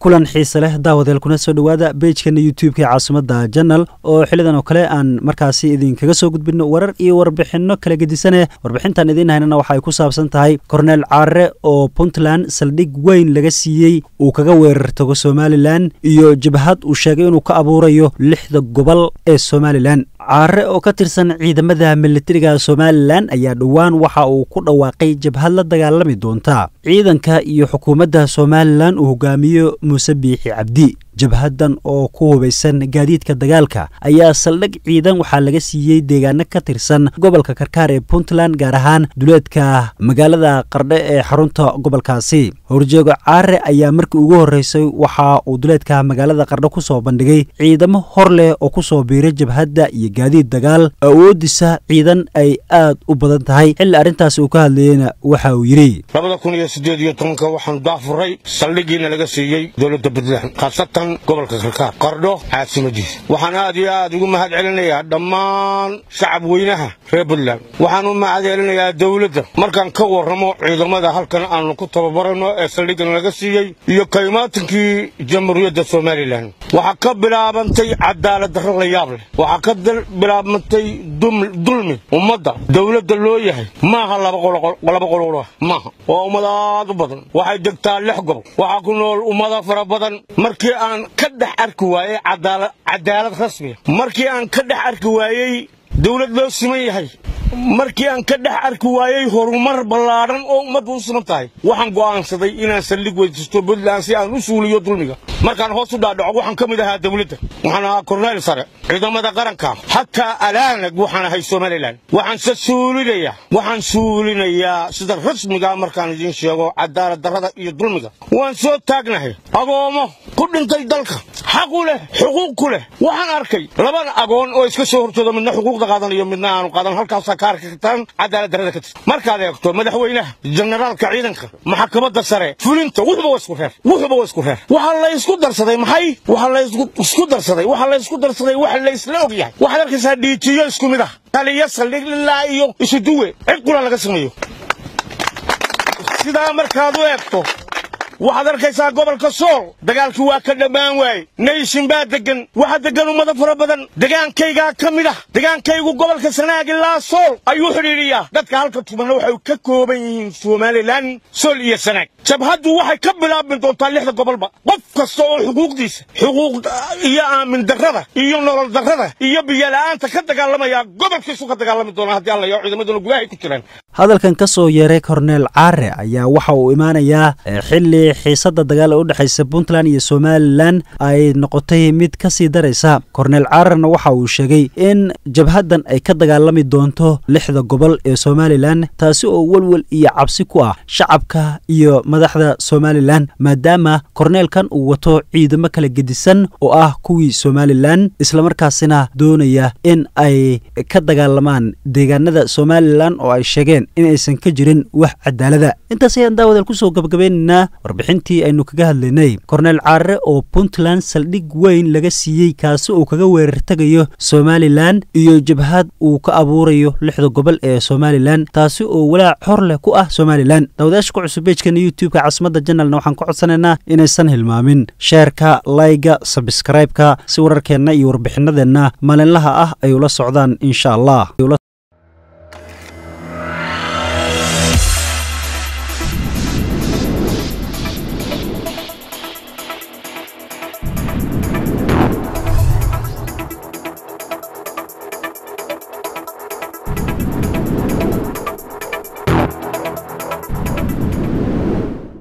kulan xiise leh daawadeel kuna soo dhowaada beejkana youtube-ka ee caasimada janal oo xilidan oo kale aan markaasi idinkaga soo gudbino warar iyo warbixino kala gedisane warbixintan idiin haynana waxa ay ku saabsan tahay korneel caare oo puntland saldhig weyn laga siiyey uu kaga weerartago somalilan iyo jabhad uu sheegay inuu ka abuurayo lixda gobol ee somalilan caare oo ka tirsan ciidamada militariga somalilan ayaa dhowaan waxa uu ku dhawaaqay jabhad la dagaalami doonta ciidanka iyo xukuumadda somalilan uu hogaamiyo muuse biixi cabdi jabhadan oo ku hubaysan gaadiidka dagaalka ayaa saldhig ciidan waxaa laga siiyey deegaano ka tirsan gobolka karkaar ee puntland gaar ahaan duleedka magaalada qardhe ee xarunta gobolkaasi horjeego caare ayaa markii ugu horreysay waxa uu duleedka magaalada qardhe ku soo bandhigay ciidamo hor leh oo ku soo biiray jabhadda iyo gaadiid dagaal awoodisa ciidan ay aad u badan tahay xilli arrintaasi uu ka hadlayeyna waxa uu yidhi labada kun iyo siddeed iyo tobanka waxaanu daafuray saldhigiina laga siiyey dowladda puntland khaasatan gobolka karkaar qardho caasimadiisa waxaan aad iyo aad ugu mahad celinayaa dhammaan shacab weynaha reer puntland waxaan u mahad celinayaa dowladda markaan ka warramo ciidamada halkan aanu ku tababarano ee saldhigan laga siiyey iyo kaymaatankii jamhuuriyadda somalilan waxaa ka bilaabantay cadaalad darro la yaab leh waxaa ka bilaabantay dulmi ummadda dowladda loo yahay maaha laba qololo maaha waa ummad aad u badan waxay degtaa lix gobol waxaa ku nool ummada fara badan markii aan ka dhex arki waayey cadaalad rasmiya markii aan ka dhex arki waayey dawlad loo siman yahay markii aan ka dhex arki waayey horumar ballaadhan oo ummaddu u siman tahay waxaan go'aansaday inaan saldhig weydiisto puntland si aan u suuliyo dulmiga markaan hoos u dhaadhaco waxaan ka mid ahaa dawladda waxaan ahaa korneyl sare ciidamada qaranka xataa alaanag waxaan ahay somalilan waxaanse suulinayaa waxaan suulinayaa sida rasmigaa markaan idiin sheego cadaalad darrada iyo dulmiga waan soo taagnahay agoommo ku dhintay dalka xaq u leh xuquuq ku leh waxaan arkay laban agoon oo iska soo horjeedo midna xuquuqda qaadanayo midna aanu qaadan halkaasaa ka arki kartaan cadaalad darrada ka tirta markaad eegto madaxweynaha generaalka ciidanka maxkamadda sare fulinta wuxuba waa isku reer wuxuba waa isku reer waxaa la isku darsaday maxay waxaa la isku darsaday waxaa la isku darsaday waxa la isla og yahay waxaad arkaysaa dhiijiyo isku mid ah taliya saldhig ilaa iyo isuduwe cid qura laga sameeyo sidaa markaad u eegto waxaad arkaysaa gobolka sool dagaalkii waa ka dhammaan waaye nayshin baa deggan waxaa deggan ummado fara badan degaankaygaa ka mid ah degaankaygu gobolka sanaag ilaa sool ayuu xidhiidhiyaa dadka halka tubanna waxay ka kooban yihiin somalilan sool iyo sanaag jabhaddu waxay ka bilaabmi doontaa lixda gobolba qof kasta oo xuquuqdiisa xuquuq iyo aamin darrada iyo nolol darrada iyo biyola'aanta ka dagaalamaya gobolkiisu ka dagaalami doonaa haddii alla yaho ciidamaduna gudahay ku jiraan hadalkan ka soo yeeray korneel caare ayaa waxa uu imaanayaa xilli xiisadda dagaal ee u dhexaysa puntland iyo somalilan ay noqotay mid ka sii daraysa korneel caarerna waxa uu sheegay in jabhaddan ay ka dagaalami doonto lixda gobol ee somalilan taasi oo welwel iyo cabsi ku ah shacabka iyo madaxda somalilan maadaama korneelkan uu wato ciidamo kala gedisan oo ah kuwii somalilan islamarkaasina doonaya in ay ka dagaalamaan deegaanada somalilan oo ay sheegeen in aysan ka jirin wax cadaalada intaas ayaan daawadeel kusoo gabagabeynaynaa warbixintii aynu kaga hadlaynay korneel caare oo puntland saldhig weyn laga siiyey kaasi uu kaga weerartegayo somalilan iyo jabhad uu ka abuurayo lixda gobol ee somalilan taasi oo walaac xor leh ku ah somalilan daawadayaasha ku cusub beejkana youtube-ka caasimada janalna waxaan ka codsanaynaa inaysan hilmaamin sheerka layga sabskraibeka si wararkeenna iyo warbixinadeenna maalinlaha ah ay ula socdaan insha allah